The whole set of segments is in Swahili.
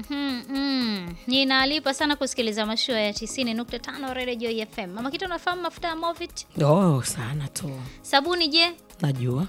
Mhm, mm. Ninalipa sana kusikiliza mashua ya 90.5 Radio Joy FM. Mama Kitu, unafahamu mafuta ya Movit? Oh, sana tu Sabuni je? najua.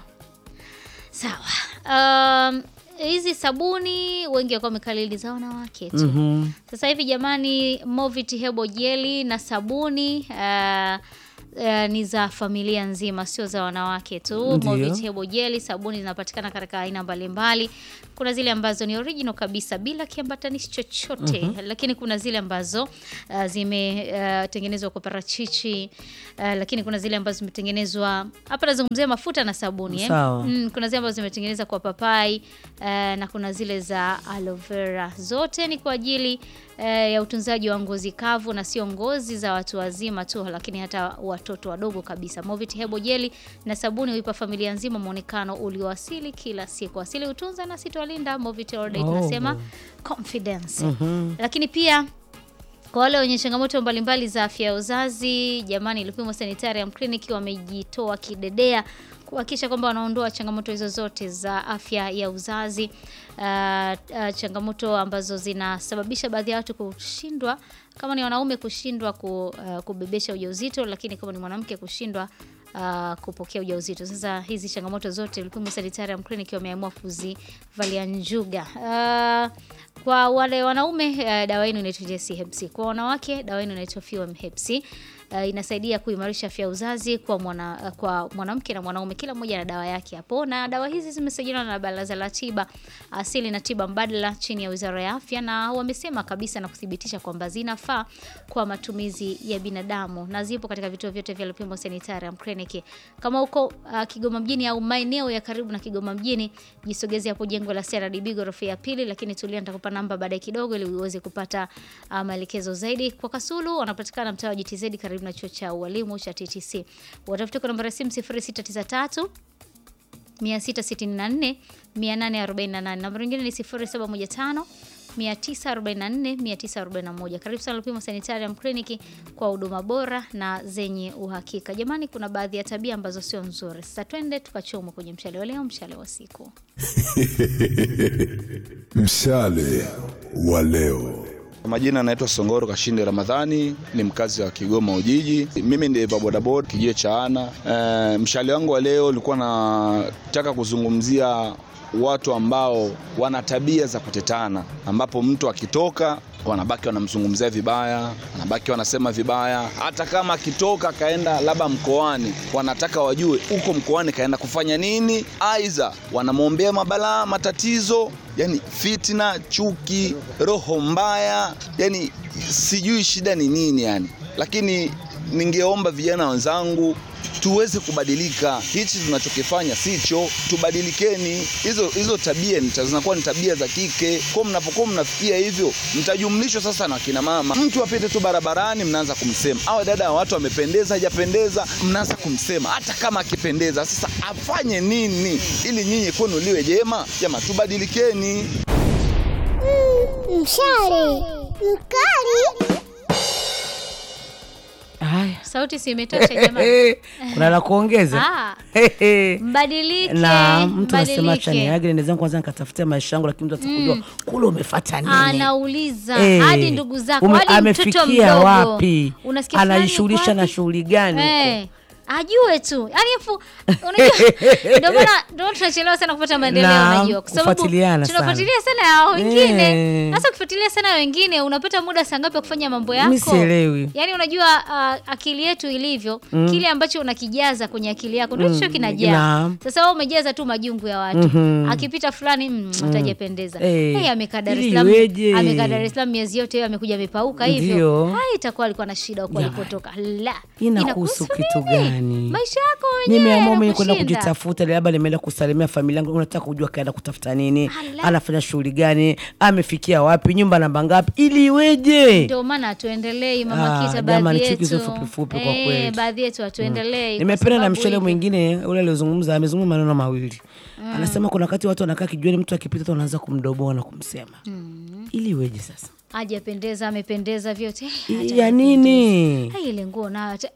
Sawa. Um, hizi sabuni wengi wako wamekalili za wanawake tu. Mhm. Sasa hivi jamani, Movit Hebo Jeli na sabuni uh, uh, ni za familia nzima, sio za wanawake tu. Ndio. Movit Hebo Jeli sabuni zinapatikana katika aina mbalimbali. Kuna zile ambazo ni original kabisa bila kiambatanishi chochote, lakini kuna zile ambazo uh, zimetengenezwa kwa parachichi uh, lakini kuna zile ambazo zimetengenezwa hapa, nazungumzia mafuta na sabuni eh? Sawa. Mm, kuna zile ambazo zimetengenezwa kwa papai eh, na kuna zile za aloe vera. Zote ni kwa ajili eh, ya utunzaji wa ngozi kavu na sio ngozi za watu wazima tu, lakini hata watoto wadogo kabisa. Movit Hebo Jeli na sabuni huipa familia nzima muonekano ulioasili kila siku. Asili hutunza na sitolinda. Movit All Day Oh. tunasema confidence. Lakini pia kwa wale wenye changamoto mbalimbali za afya ya uzazi, jamani, Lupimo Sanitarium Clinic wamejitoa kidedea kuhakikisha kwamba wanaondoa changamoto hizo zote za afya ya uzazi. Uh, uh, changamoto ambazo zinasababisha baadhi ya watu kushindwa, kama ni wanaume kushindwa ku, uh, kubebesha ujauzito, lakini kama ni mwanamke kushindwa uh, kupokea ujauzito. Sasa hizi changamoto zote Lupimo Sanitarium Clinic wameamua kuzivalia njuga. Uh, kwa wale wanaume uh, dawa yenu inaitwa JC Hepsi. Kwa wanawake dawa yenu inaitwa Fuem Hepsi. Uh, inasaidia kuimarisha afya ya uzazi kwa mwana, uh, kwa mwanamke na mwanaume, kila mmoja na dawa yake hapo, na dawa hizi zimesajiliwa na Baraza la Tiba Asili na Tiba Mbadala chini ya Wizara ya Afya, na wamesema kabisa na kuthibitisha kwamba zinafaa kwa matumizi ya binadamu na zipo katika vituo vyote vya Lupimo Sanitarium Clinic. Kama uko uh, Kigoma mjini au maeneo ya karibu na Kigoma mjini, jisogeze hapo jengo la CRDB ghorofa ya pili, lakini tulia, nitakupa namba baadaye kidogo ili uweze kupata uh, maelekezo zaidi. Kwa Kasulu wanapatikana mtaa wa GTZ karibu na chuo cha ualimu cha TTC. Watafute kwa namba ya simu 0693 664 848. Namba nyingine ni 0715 944 941. Karibu sana Lupimo Sanitarium Clinic kwa huduma bora na zenye uhakika. Jamani, kuna baadhi ya tabia ambazo sio nzuri. Sasa twende tukachomwe kwenye mshale wa leo, mshale wa siku. Mshale wa leo. Kwa Majina anaitwa Songoro Kashinde Ramadhani, ni mkazi wa Kigoma Ujiji. Mimi ni bodaboda kijio cha Ana. E, mshale wangu wa leo ulikuwa nataka kuzungumzia watu ambao wana tabia za kutetana, ambapo mtu akitoka wanabaki wanamzungumzia vibaya, wanabaki wanasema vibaya. Hata kama akitoka kaenda labda mkoani, wanataka wajue huko mkoani kaenda kufanya nini, aidha wanamwombea mabalaa, matatizo, yani fitna, chuki, roho mbaya, yani sijui shida ni nini yani. Lakini ningeomba vijana wenzangu tuweze kubadilika. Hichi tunachokifanya sicho, tubadilikeni. Hizo hizo tabia ni- zinakuwa ni tabia za kike. Kwa mnapokuwa mnafikia hivyo, mtajumlishwa sasa na kina mama. Mtu apite tu barabarani, mnaanza kumsema, awe dada wa watu amependeza, hajapendeza, mnaanza kumsema, hata kama akipendeza. Sasa afanye nini ili nyinyi kwenu liwe jema? Jamaa, tubadilikeni. Mshale mkali. Haya. Sauti si imetosha jamani? kuna la kuongeza Ah, mbadilike, na mtu anasema mbadilike. chaniage nende zangu kwanza nikatafutia maisha yangu, lakini mtu atakujua kule umefata nini. Anauliza Eh, hadi ndugu zako ume- hadi mtoto amefikia mdogo wapi, Unasikia fulani anajishughulisha yuko na wapi? shughuli gani huko? Eh, ajue tu yani fu unajua ndio maana ndio tunachelewa sana kupata maendeleo Naam, unajua kwa sababu kufuatiliana sana. tunafuatilia sana ya wengine Eh. sasa ukifuatilia sana ya wengine unapata muda saa ngapi wa kufanya mambo yako Mi sielewi. yani unajua uh, akili yetu ilivyo kile ambacho unakijaza kwenye akili yako ndio hicho kinajaa Naam. sasa wewe umejaza tu majungu ya watu akipita fulani mm, atajapendeza Eh, hey, amekaa Dar es ili Salaam iweje? amekaa Dar es Salaam miezi yote hiyo amekuja amepauka Ndio. hivyo hai itakuwa alikuwa na shida huko Jamani. alipotoka la Inakuhusu kitu nini? gani? maisha yako wenyewe nimeamua mwenye kwenda yanakushinda. kujitafuta, labda nimeenda kusalimia familia yangu, unataka kujua kaenda kutafuta nini, Ala. anafanya shughuli gani, amefikia wapi, nyumba namba ngapi, ili iweje? ndio maana hatuendelei mama Ah, kita jamani, baadhi chuki yetu hizo fupi fupi kwa Eh, kweli. baadhi yetu hatuendelei kwa nimependa na sababu mshale hivyo. mwingine ule aliozungumza amezungumza maneno mawili anasema kuna wakati watu wanakaa kijuani mtu akipita tu anaanza kumdoboa na kumsema ili iweje sasa hajapendeza amependeza vyote ya nini Hai, ile nguo nayo ata- ah,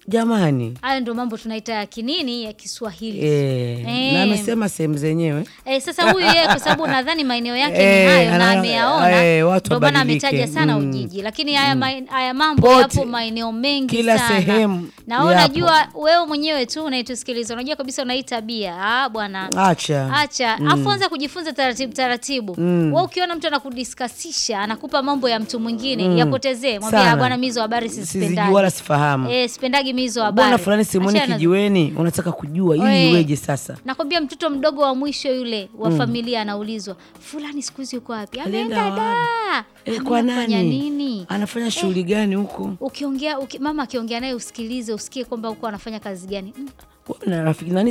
jamani hayo ndo mambo tunaita ya kinini ya Kiswahili eh, Eh. na amesema sehemu zenyewe Eh, sasa huyu yeye kwa sababu nadhani maeneo yake ni Eh, hayo na ana- ameyaona eh, watu ndio maana wabadilike. ametaja sana Mm. Ujiji, lakini haya, maen- haya mambo Pote. yapo maeneo mengi Kila sana. sehemu na wewe yapo. unajua wewe mwenyewe tu unayetusikiliza unajua kabisa una hii tabia ah, bwana acha acha afu anza kujifunza taratibu taratibu Mm. wewe ukiona mtu anakudiskasisha anakupa mambo ya mtu mwingine yapotezee mwambie Sana. "Ah, bwana mizo habari sizijui sisipendagi wala sifahamu eh, sipendagi mizo habari bwana fulani simoni Achana- kijiweni unataka kujua Oe. ili iweje sasa nakwambia mtoto mdogo wa mwisho yule wa familia anaulizwa fulani siku hizi yuko wapi Alienda ameenda da Eh, Ameenda kwa kufanya nani nini anafanya shughuli gani huko ukiongea uki, mama akiongea naye usikilize usikie kwamba huko anafanya kazi gani Mm, Wewe na rafiki nani